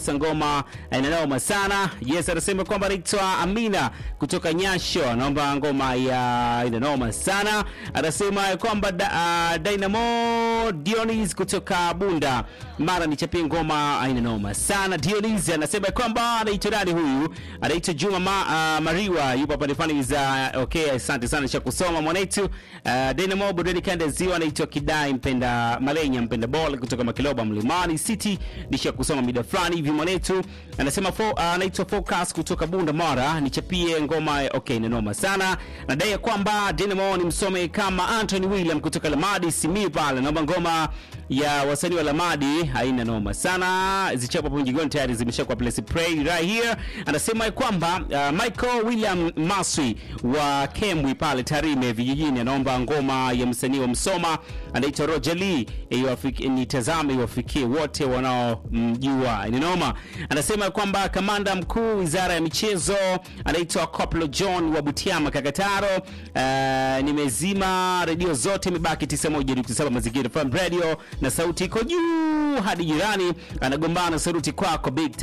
ngoma inanoma sana. Yes, anasema kwamba anaitwa Amina kutoka Nyasho, anaomba ngoma ya inanoma sana. Anasema kwamba da, uh, Dynamo Dionis kutoka Bunda mara nichapie ngoma inanoma sana. Dionis anasema kwamba anaitwa nani huyu? Anaitwa Juma ma, uh, Mariwa yupo pale fani za okay, asante sana cha kusoma mwanetu. Uh, Dynamo Burudani Kanda Ziwa anaitwa Kidai mpenda Malenya mpenda ball kutoka Makiloba Mlimani City nisha kusoma mida fulani hivi mwanetu anasema fo- uh, anaitwa Focus kutoka Bunda Mara, nichapie ngoma okay, ni noma sana. Nadai ya kwamba Dynamo ni msome kama Anthony William kutoka Lamadi Simiyu pale, naomba ngoma ya wasanii wa Lamadi haina noma sana, zichapo hapo mjigoni tayari zimeshakuwa place play right here. Anasema ya kwamba uh, Michael William Maswi wa Kemwi pale Tarime vijijini anaomba ngoma ya msanii wa Msoma anaitwa Roger Lee, iwafiki- nitazame iwafikie wote wanaomjua ni noma. Anasema kwamba kamanda mkuu wizara ya michezo anaitwa Koplo John wa Butiama Kakataro. Uh, nimezima redio zote, imebaki 91.7 Mazingira FM Radio na sauti iko juu hadi jirani anagombana sauti kwako big